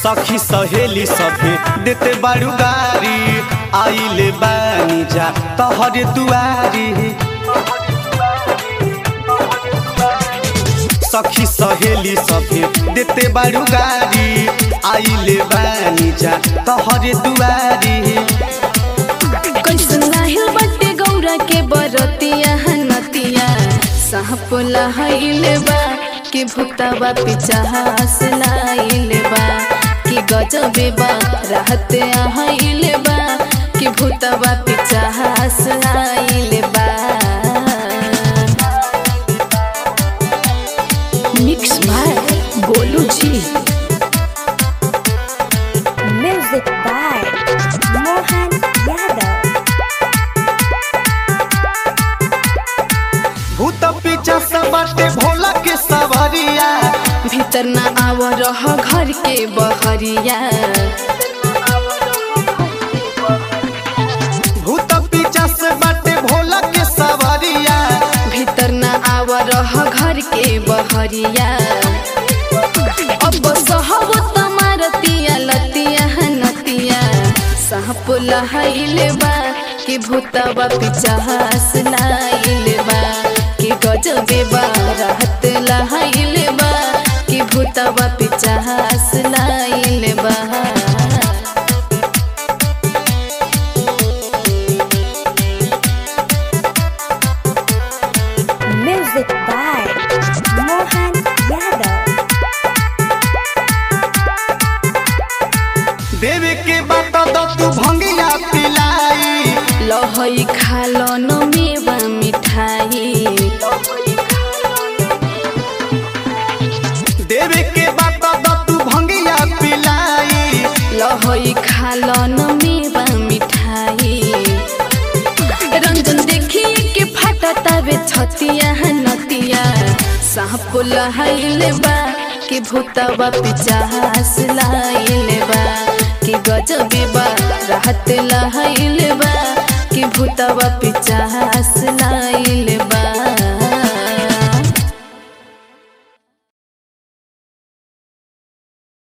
सखी सहेली सभे देते बारू गारी आइले बानी जा तहरे दुआरी सखी सहेली सभे देते बारू गारी आइले बानी जा तहरे दुआरी कैसन लाहिल बटे गौरा के बरतिया नतिया साहप लहाइले बा कि भूतवा पिचास लाइले बा कि गजबे बा रहते आइले बा कि भूतवा पिचास लाइले बा मिक्स भाई गोलू जी Music by Mohan Yadav. भूत पीछा सब बाटे भोला के सवरिया भीतर ना आव रह घर के बहरिया भूत पीछा से बाटे भोला के सवरिया भीतर ना आव रह घर के बहरिया अब सहब तमारतिया लतिया नतिया सहप लहाइले बा कि भूतवा पिचास लाइले बा कि गजबे बा रहत लहाइले बा कि भूतवा पिचास लाइले बा Music by Mohan Yadav. देवे के बात दो तू भंगिया पिलाई लहई खालो न मेवा मिठाई देवे के बात दो तू भंगिया पिलाई लहई खालो न मेवा मिठाई रंजन देखी के फाटता वे छतिया नतिया साँप लहाइले बा कि भूतवा पिचास लाइले बा कि गजबे बा राहत लहाइले बा कि भूतवा पिचास लाइले